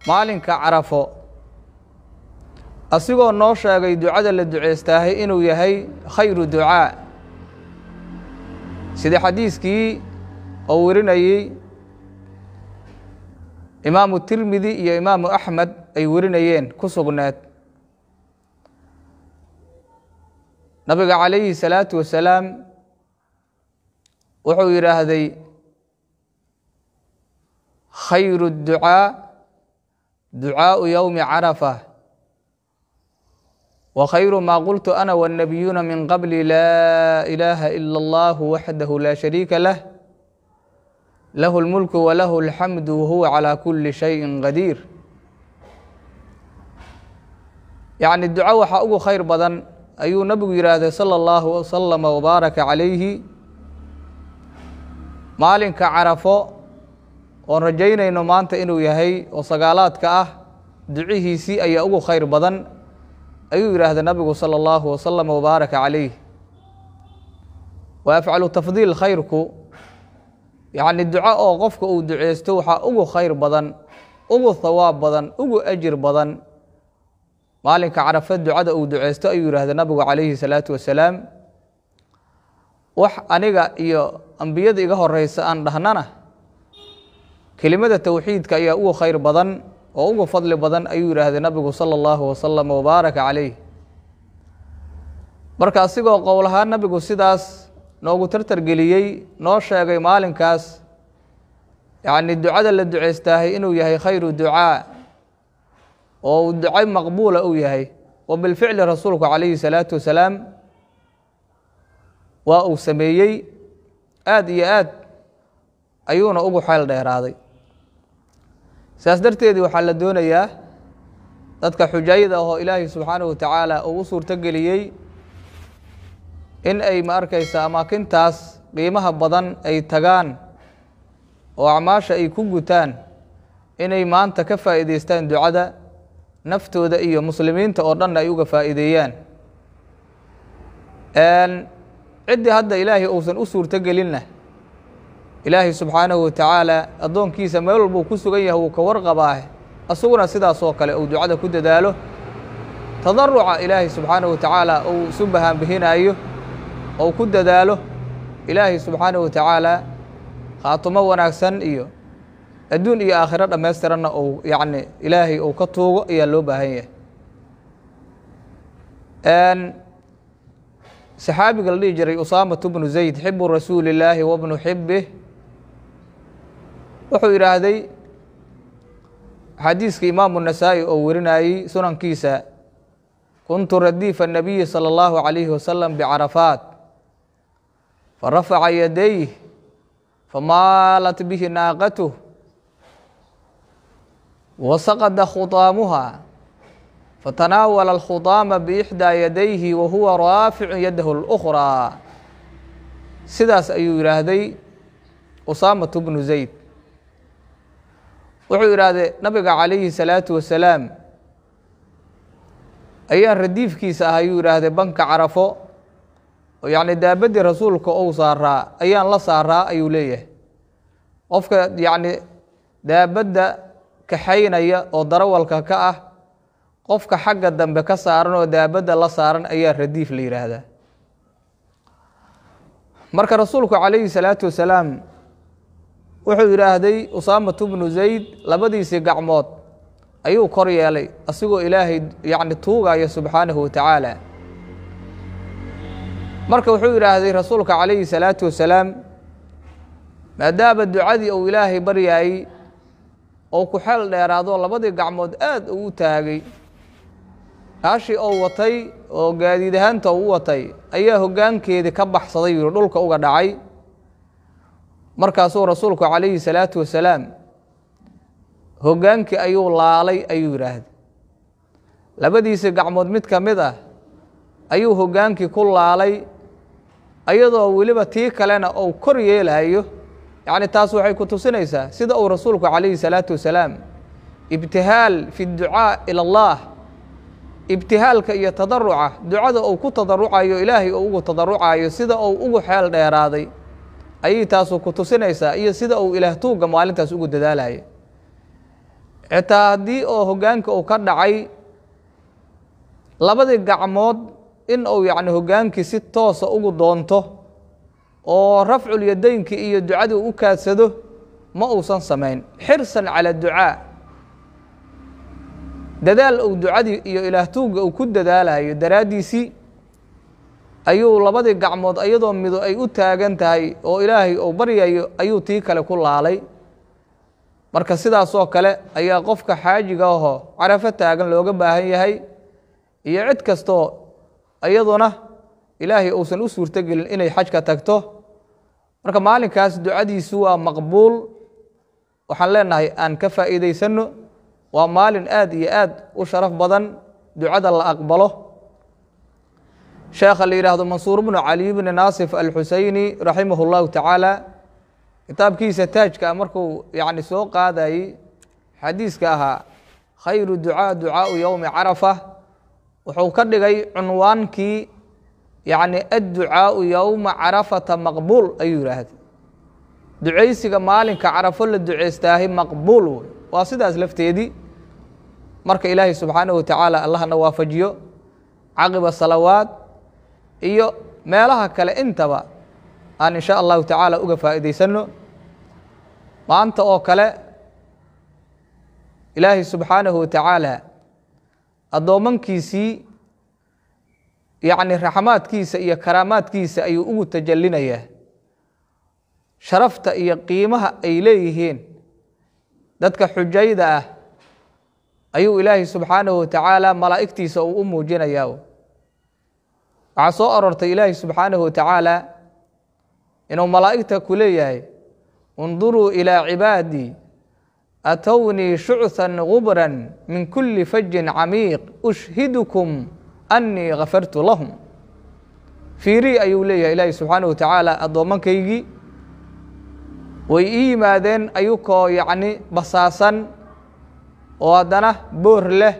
maalinka carafo asigoo noo sheegay ducada la duceystaahay inuu yahay khayru ducaa sida xadiiskii oo werinayey imaamu tirmidi iyo imaamu axmed ay werinayeen ku sugneed nabiga calayhi salaatu wasalaam wuxuu yidhaahday khayru اducaa ducaaءu yowmi carafa wa khayru ma qultu ana wالnabiyuuna min qabli laa ilaaha ila اllah waxdahu laa shariika lah lahu اlmulku walahu اlxamdu wahuwa calى kuli shayi qadiir yacni duco waxaa ugu khayr badan ayuu nabigu yidhaahday salى اllahu waslama wbaaraka calayhi maalinka carafo oon rajaynayno maanta inuu yahay oo sagaalaadka ah ducihiisii ayaa ugu khayr badan ayuu yidhaahday nabigu salى اllahu wasalam wbaaraka calayh wa afcalu tafdiil khayrku yacni duco oo qofka uu duceysto waxaa ugu khayr badan ugu thawaab badan ugu ajir badan maalinka carafa ducada uu duceysto ayuu yidhaahday nabigu calayhi salaatu wasalaam wax aniga iyo ambiyada iga horeysa aan dhahnana kelimada towxiidka ayaa ugu khayr badan oo ugu fadli badan ayuu yidhaahday nabigu sala allahu wasalam wbaaraka calayh marka asigoo qowlahaan nabigu sidaas noogu tartargeliyey noo sheegay maalinkaas yacni ducada la duceystaahay inuu yahay khayru ducaa oo uu duco maqbuula uu yahay wa bilficli rasuulku calayhi salaatu wasalaam waa uu sameeyey aada iyo aad ayuuna ugu xeel dheeraaday saas darteedii waxaa la doonayaa dadka xujayada ahoo ilaahay subxaanahu wa tacaala uu u suurto geliyey in ay ma arkaysa amaakintaas qiimaha badan ay tagaan oo acmaasha ay ku gutaan inay maanta ka faa'iideystaan ducada naftooda iyo muslimiinta oo dhanna ay uga faa'iideeyaan ciddii hadda ilaahay uusan u suurto gelinna ilaahay subxaanahu watacaala addoonkiisa meel walbuu ku sugan yahay wuu ka warqabaah asaguna sidaas oo kale uu ducada ku dadaalo tadaruca ilaahay subxaanahu watacaala uu isu bahaanbihinaayo ou ku dadaalo ilaahay subxaanahu watacaala khaatumo wanaagsan iyo adduun iyo aakhiro dhammaystiranna uu yacni ilaahay uu ka tuugo ayaa loo baahan yahay saxaabiga la dhihi jiray usaamatu bnu zayd xibu rasuuli illaahi wabnu xibih wuxuu yidhaahday xadiiska imaamu nasaa'i oo werinayey sunankiisa kuntu radiifa الnabiyi salى اllahu عalayhi wasalam bcarafaat farafaca yadayh famaalat bihi naaqatuh wasaqada khutaamuha fatanaawala alkhudaama biixdaa yadayhi wa huwa raaficu yadahu اlأkhraa sidaas ayuu yidhaahday usaamatu bnu zayd wuxuu yidhaahday nabiga calayhi salaatu wasalaam ayaan radiifkiisa ah ayuu yidhaahday banka carafo oo yacni daabaddii rasuulka ou saaraa ayaan la saaraa ayuu leeyahay qofka yacni daabadda kaxaynaya oo darawalka ka ah qofka xagga dambe ka saaran oo daabadda la saaran ayaa radiif la yidhaahdaa marka rasuulku calayhi salaatu wasalaam wuxuu yidhaahday usaamatu bnu zayd labadiisii gacmood ayuu kor yeelay asigoo ilaahay yacni tuugaya subxaanahu watacaala marka wuxuu yidhaahday rasuulka calayhi salaatu wasalaam maadaama ducadii uu ilaahay baryaayey ou ku xeel dheeraado labadii gacmood aad uu u taagay kaashii ou watay oo gaadiid ahaanta uu u watay ayaa hoggaankeedii ka baxsaday yuri dhulka uga dhacay markaasuu rasuulku calayhi salaatu wasalaam hoggaankii ayuu laalay ayuu yidhaahday labadiisii gacmood mid ka mid ah ayuu hoggaankii ku laalay iyadoo weliba tii kalena ou kor yeelayo yacni taas waxay ku tusinaysaa sida uu rasuulku calayhi salaatu wasalaam ibtihaal fi dducaa ila allah ibtihaalka iyo tadaruca ducada uu ku tadarucayo ilaahay uu ugu tadarucayo sida uu ugu xeel dheeraaday ayay taasu ku tusinaysaa iyo sida uu ilaah tuugga maalintaas ugu dadaalaya xitaa haddii oo hoggaanka uu ka dhacay labadii gacmood in uu yacni hoggaankii si toosa ugu doonto oo rafcul yadaynkii iyo ducadii u kaadsado ma uusan samayn xirsan cala ducaa dadaal uu ducadii iyo ilaahtuugga uu ku dadaalayo daraaddiisii ayuu labadii gacmood iyadoo mido ay u taagan tahay oo ilaahay uu baryayo ayuu tii kale ku laalay marka sidaasoo kale ayaa qofka xaajiga ahoo carafo taagan looga baahan yahay iyo cid kastoo iyaduna ilaahay uusan u suurtogelin inay xajka tagto marka maalinkaas ducadiisu waa maqbuul waxaan leenahay aan ka faa'iidaysanno waa maalin aad iyo aad u sharaf badan ducada la aqbalo sheekha la yidhaahdo mansuur bnu cali bni naasif alxuseyni raximah اllahu tacaala kitaabkiisa taajka markuu yani soo qaadayey xadiiska ahaa khayru ducaa ducaau yowmi carafa wuxuu ka dhigay cunwaankii yani adducaau yowma carafata maqbuul ayuu yidhaahday ducaysiga maalinka carafo la duceystaahay maqbuul wey waa sidaas lafteedii marka ilaahay subxaanahu wa tacaala allahna waafajiyo caqiba salawaad iyo meelaha kale intaba aan in sha allahu tacaala uga faa'iidaysanno maanta oo kale ilaahay subxaanahu wa tacaala addoommankiisii yacni raxmaadkiisa iyo karaamaadkiisa ayuu ugu tajallinayaa sharafta iyo qiimaha ay leeyihiin dadka xujayda ah ayuu ilaahay subxaanahu wa tacaala malaa'igtiisa uu u muujinayaa waxaa soo aroortay ilaahay subxaanahu wa tacaala inuu malaa'igta ku leeyahay اnduruu ilىa cibaadii atownii shucثan gubran min kuli fajin camiiq ushhidkum annii gafartu lahum fiiri ayuu leeyahay ilaahi subxaanaه wa tacaala addoommankaygii way ii yimaadeen ayukoo yacni basaasan oo haddana boor leh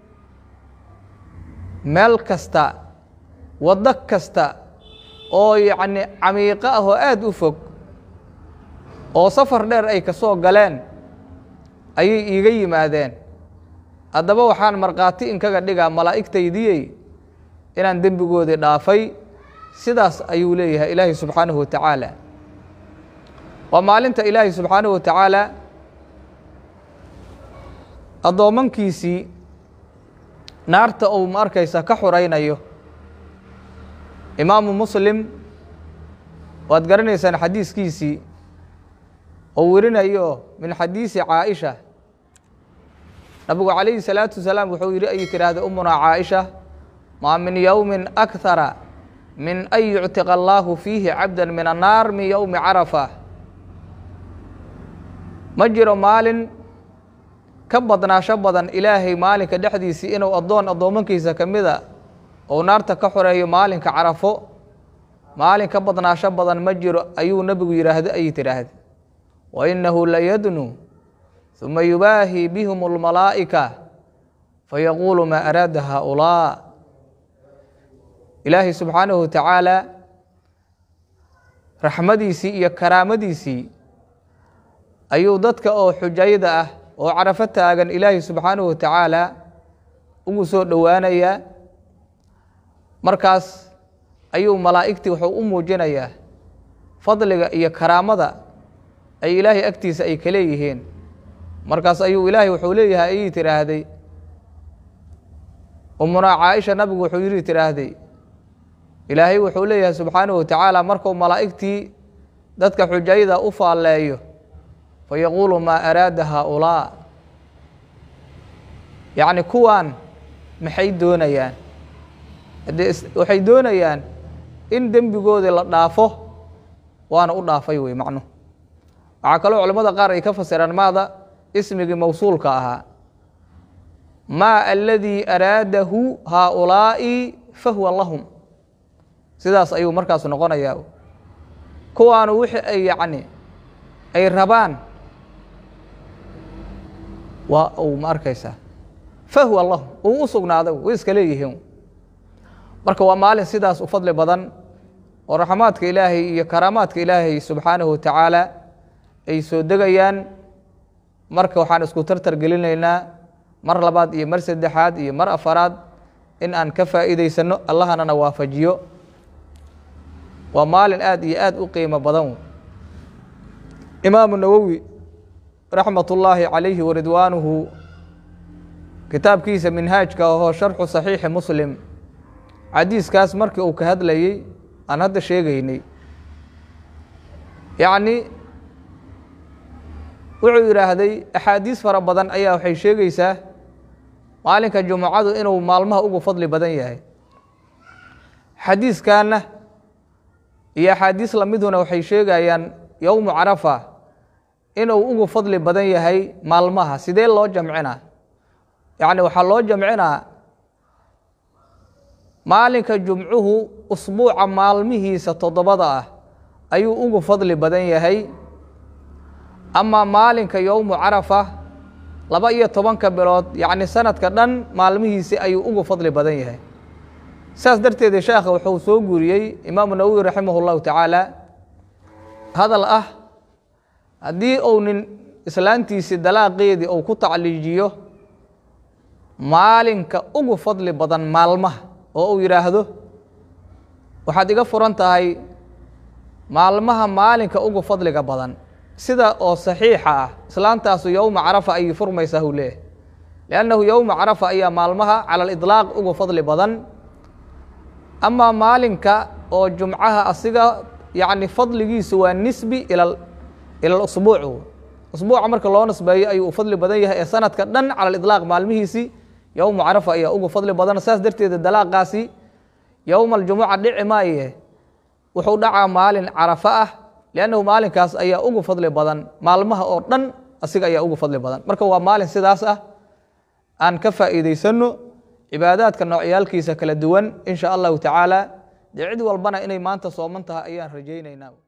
meel kasta waddo kasta oo yacni camiiqo ah oo aada u fog oo safar dheer ay ka soo galeen ayay iiga yimaadeen haddaba waxaan markhaati inkaga dhigaa malaa'igtaydiyey inaan dembigoodii dhaafay sidaas ayuu leeyahay ilaahay subxaanahu wa tacaala waa maalinta ilaahay subxaanahu wa tacaala addoommankiisii naarta uu ma arkaysa ka xuraynayo imaamu muslim waad garanaysaan xadiiskiisii oo werinayo min xadiisi caaisha nabigu calayhi salaatu wasalaam wuxuu yidhi ayay tidhaahday umunaa caaisha maa min yowmin akhara min an yuctiqa allaahu fiihi cabda min annaar min yowmi carafa ma jiro maalin ka badnaasho badan ilaahay maalinka dhexdiisii inuu addoon addoommankiisa ka mida ou naarta ka xoreeyo maalinka carafo maalin ka badnaasho badan ma jiro ayuu nebigu yidhaahda ayay tidhaahday wa innahu layadnu ثuma yubaahi bihim اlmalaa'ika fayaquulu maa araada haaulaa ilaahay subxaanahu wa tacaala raxmadiisii iyo karaamadiisii ayuu dadka oo xujayda ah oo carafo taagan ilaahay subxaanahu wa tacaala ugu soo dhowaanayaa markaas ayuu malaa'igtii wuxuu u muujinayaa fadliga iyo karaamada ay ilaahay agtiisa ay ka leeyihiin markaas ayuu ilaahay wuxuu leeyahay ayay tidhaahday umunaa caaisha nabigu wuxuu yidhi tidhaahday ilaahay wuxuu leeyahay subxaanahu wa tacaala markuu malaa'igtii dadka xujayda u faalleeyo fayaquulu maa araada haaulaa yacni kuwaan maxay doonayaan haddee waxay doonayaan in dembigoodii la dhaafo waana u dhaafay wey macnuhu waxaa kaloo culamada qaar ay ka fasiraan maada ismigii mawsuulka ahaa maa aladii araadahu haaulaa'i fahuwa lahum sidaas ayuu markaas noqonayaa kuwaanu wixii ay yacni ay rabaan waa uu ma arkaysaa fahuwa lahum uu u sugnaaday way iska leeyihiin marka waa maalin sidaas u fadli badan oo raxmaadka ilaahay iyo karaamaadka ilaahay subxaanahu wa tacaala ay soo degayaan marka waxaan isku tartar gelinaynaa mar labaad iyo mar saddexaad iyo mar afaraad in aan ka faa'iidaysano allahanana waafajiyo waa maalin aada iyo aada u qiimo badan imaamu nawowi raxmat ullaahi calayhi waridwaanuhu kitaabkiisa minhaajka ahoo sharxu saxiixi muslim xadiiskaas markii uu ka hadlayey aan hadda sheegaynay yacni wuxuu yidhaahday axaadiis fara badan ayaa waxay sheegaysaa maalinka jumucadu inuu maalmaha ugu fadli badan yahay xadiiskanna iyo axaadiis lamiduna waxay sheegayaan yowmu carafa inuu ugu fadli badan yahay maalmaha sidee loo jamcinaa yacni waxaa loo jamcinaa maalinka jumcuhu usbuuca maalmihiisa toddobada ah ayuu ugu fadli badan yahay amaa maalinka yowmu carafa laba iyo tobanka bilood yacni sanadka dhan maalmihiisi ayuu ugu fadli badan yahay saas darteeda sheekha wuxuu soo guuriyey imaamu nawowi raximah اllahu tacaala hadal ah haddii uu nin islaantiisii dalaaqeedii uu ku tacliijiyo maalinka ugu fadli badan maalmaha oo uu yidhaahdo waxaad iga furan tahay maalmaha maalinka ugu fadliga badan sida oo saxiixa ah islaantaasu yowma carafa ayay furmaysaa huu leeyahy liannahu yowma carafa ayaa maalmaha cala aliطlaaq ugu fadli badan amaa maalinka oo jumcaha asiga yacni fadligiisu waa nisbi ila ila usbuuc usbuuca marka loo nisbeeyo ayuu u fadli badan yahay ee sanadka dhan cala aliطlaaq maalmihiisii yowma carafa ayaa ugu fadli badan saas darteeda dalaaqaasi yowma aljumuca dhici maaye wuxuu dhacaa maalin carafa ah liannahu maalinkaas ayaa ugu fadli badan maalmaha oo dhan asiga ayaa ugu fadli badan marka waa maalin sidaas ah aan ka faa'iidaysanno cibaadaadka noocyaalkiisa kala duwan in sha allahu tacaala dee cid walbana inay maanta sooman tahay ayaan rajaynaynaa